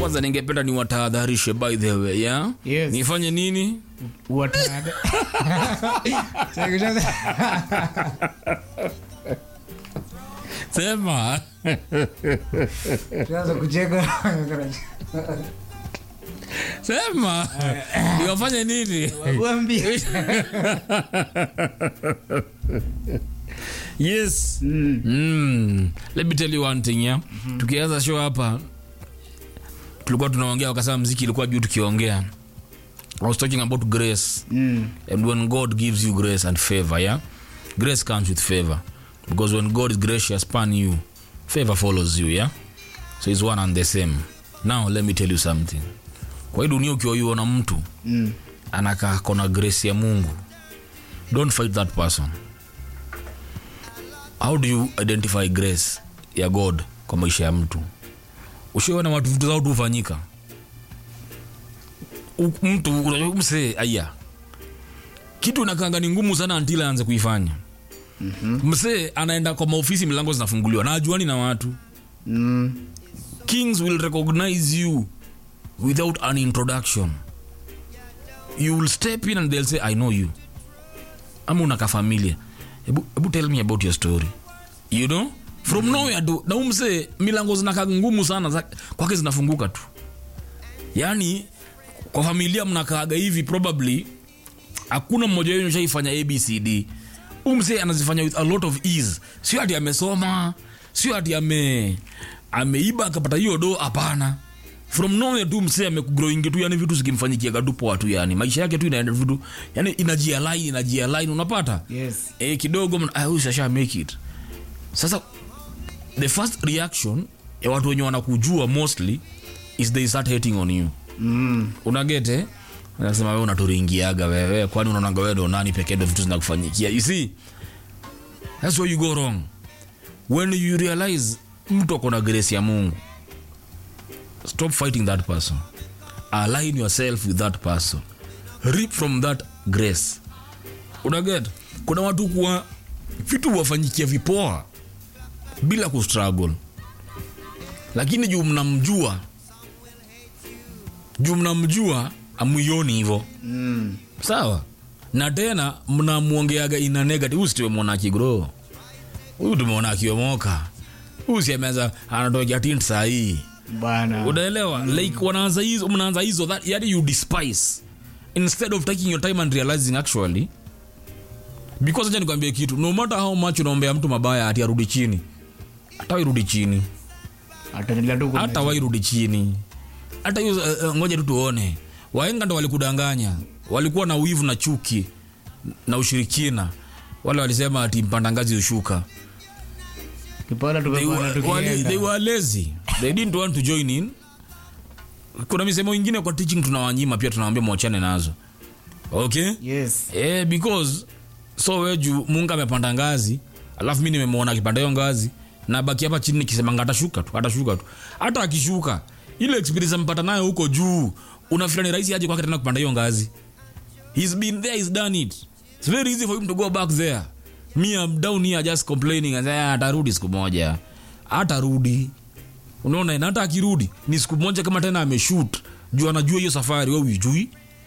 kwanza ningependa niwatahadharishe by the way yeah? Yes. nifanye nini Watada. Chekesha- sema Tuanze kucheka. sema niwafanye nini Waambie. yes mm. let me tell you one thing yeah? tukianza show hapa tulikuwa tunaongea wakasema mziki ilikuwa juu tukiongea I was talking about grace Mm. and when god gives you grace and favor yeah grace comes with favor because when god is gracious upon you favor follows you yeah so it's one and the same now let me tell you something kwa hii dunia ukiwaiona mtu Mm. anakaa kona grace ya mungu don't fight that person how do you identify grace ya god kwa maisha ya mtu ushiona watu vitu zao tu hufanyika U- mtu unajua msee aya kitu nakanga ni ngumu sana until aanze kuifanya mm-hmm. msee anaenda kwa maofisi milango zinafunguliwa na ajuani na watu Mm. kings will recognize you without an introduction you will step in and they'll say i know you ama unaka familia hebu hebu tell me about your story you know from nowhere tu na umse milango zinaka ngumu sana za, kwake zinafunguka tu yaani kwa familia mnakaaga hivi probably hakuna mmoja wenu shaifanya abcd umse anazifanya with a lot of ease sio ati amesoma sio ati ame ameiba akapata hiyo do hapana from nowhere tu msee amekugrowingi tu yani vitu zikimfanyikiaga tu poa tu yani maisha yake tu inaenda vitu yani inajialaini inajialaini unapata Yes. e, kidogo mna- ah, huyu sasha make it sasa the first reaction ya watu wenye wanakujua mostly is they start hating on you Mm. unagete nasema wewe unaturingiaga wewe kwani unaonaga wewe ndo nani pekee ndo vitu zinakufanyikia you see that's where you go wrong when you realize mtu akona grace ya mungu stop fighting that person align yourself with that person reap from that grace unaget kuna watu kuwa vitu wafanyikia vipoa bila kustruggle lakini juu mnamjua juu mnamjua amuioni hivo Mm. sawa na tena mnamwongeaga ina negative huyu situemwona akigro huyu tumeona akiomoka huyu siameza anatokea tint sahii Bana. unaelewa like wanaanza hizo mnaanza hizo that yani you despise instead of taking your time and realizing actually because acha nikwambie kitu no matter how much unaombea mtu mabaya ati arudi chini hata wairudi chini Ataendelea tu kuna- hata wairudi chini hata hiyo uh, uh, ngoja tu tuone waenga ndo walikudanganya walikuwa na wivu na chuki na ushirikina wale walisema ati mpanda ngazi ushuka Kipanda they tukapanda were, tukienda. wali, they were lazy they didn't want to join in kuna misemo ingine kwa teaching tunawanyima pia tunawambia mwachane nazo okay Yes. eh, because so weju mungu amepanda ngazi alafu mi nimemwona akipanda hiyo ngazi na baki hapa chini nikisemanga atashuka tu atashuka tu hata akishuka ile experience amepata nayo huko juu unafila ni rahisi aje kwake tena kupanda hiyo ngazi he's been there he's done it it's very easy for him to go back there me I'm down here just complaining and say, "Ah, atarudi siku moja atarudi unaona na hata akirudi ni siku moja kama tena ameshoot juu anajua hiyo safari we uijui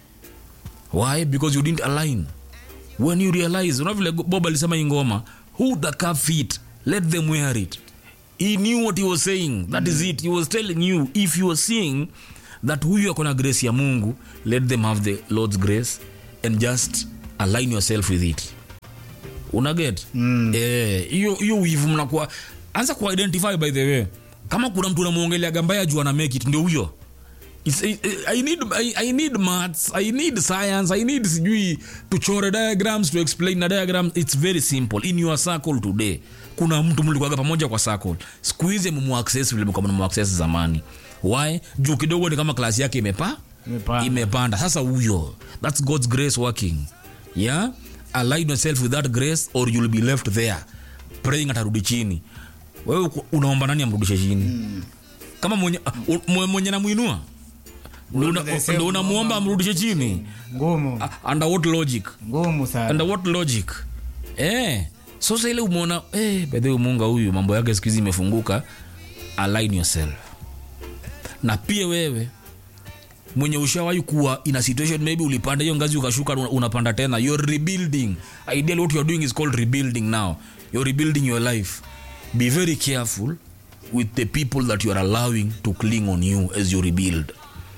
why because you didn't align when you realize una vile bob alisema hii ngoma who the cup fit let them wear it he knew what he was saying that is it he was telling you if you are seeing that huyu akona grace ya mungu let them have the lord's grace and just align yourself with it unaget Mm. Eh, hiyo hiyo wivu mnakuwa anza ku identify by the way kama kuna mtu unamwongeleaga mbaya juu ana make it ndio huyo It's, I, I, need, I, I need maths i need science i need sijui tuchore diagrams to explain na diagrams it's very simple in your circle today kuna mtu mlikuaga pamoja kwa circle siku hizi mmuaccess vile mlikuwa mnamuaccess zamani why juu kidogo ni kama klasi yake imepa Imepanda. imepanda sasa huyo thats god's grace working yeah align yourself with that grace or you'll be left there praying atarudi chini wewe uko- unaomba nani amrudishe chini kama mwenye, uh, mwe- mwenye namwinua ndo una- the same ndo unamuomba amrudishe chini Ngumu. Ah, under what logic Ngumu sana. under what logic eh sasa ile umeona eh bedhe munga huyu mambo yake siku hizi imefunguka align yourself na pia wewe mwenye ushawahi kuwa in a situation maybe ulipanda hiyo ngazi ukashuka una- unapanda tena you're rebuilding ideally what you're doing is called rebuilding now you're rebuilding your life be very careful with the people that you are allowing to cling on you as you rebuild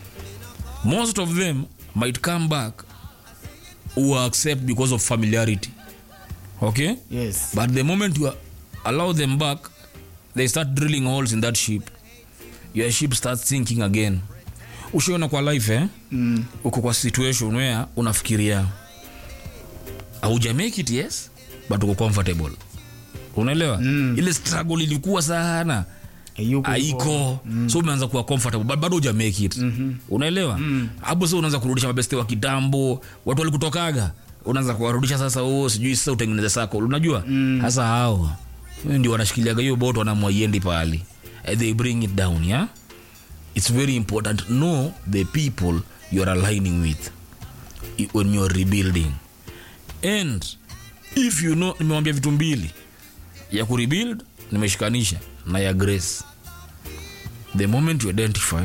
most of them might come back who accept because of familiarity okay yes but the moment you allow them back they start drilling holes in that ship your ship starts sinking again ushaona kwa life eh? mm. uko kwa situation where unafikiria auja make it yes but uko comfortable unaelewa Mm. ile struggle ilikuwa sana Hayuko aiko mm. so umeanza kuwa comfortable but bado uja make it mm-hmm. unaelewa hapo mm. so unaanza kurudisha mabeste wa kitambo watu walikutokaga unaanza kuwarudisha sasa oh, sijui sasa utengeneze sako unajua hasa hao ndio wanashikiliaga hiyo bot wanamwaiendi pahali Eh, they bring it down yeah it's very important know the people you're aligning with i- when you're rebuilding and if you know nimewambia vitu mbili ya kurebuild nimeshikanisha na ya grace the moment you identify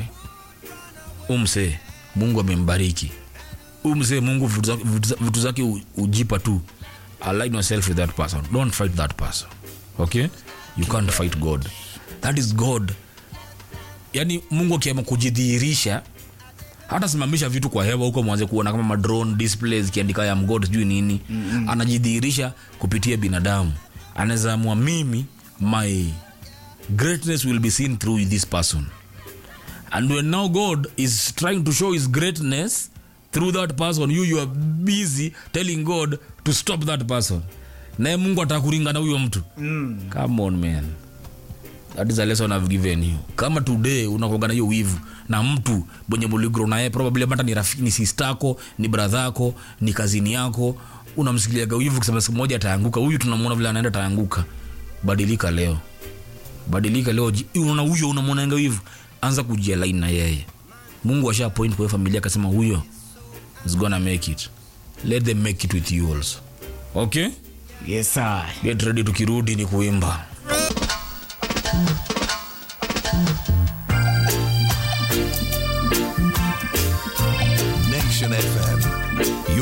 umsee mungu amembariki umsee mungu vitu zake- vitu za- vitu zake u- ujipa tu align yourself with that person don't fight that person okay you can't fight god that is god yani mungu akiama kujidhihirisha hata simamisha vitu kwa hewa huko mwanze kuona kama madrone displays kiandika ya mgod sijui nini mm-hmm. anajidhihirisha kupitia binadamu anaweza amua mimi my greatness will be seen through this person and when now god is trying to show his greatness through that person you you are busy telling god to stop that person naye mungu atakuringa na huyo mtu Mm. come on man that is a lesson I've given you kama today unakuaga na hiyo wivu na mtu mwenye muligro naye probably hata ni rafiki ni sistako ni bradhako ni kazini yako unamsikiliaga wivu kusema siku moja ataanguka huyu tunamwona vile anaenda ataanguka badilika leo badilika leo ji- unaona huyo unamwonanga wivu anza kujialaini na yeye mungu asha point kwa hiyo familia akasema huyo is gonna make it let them make it with you also okay yes sir. get ready tukirudi ni kuimba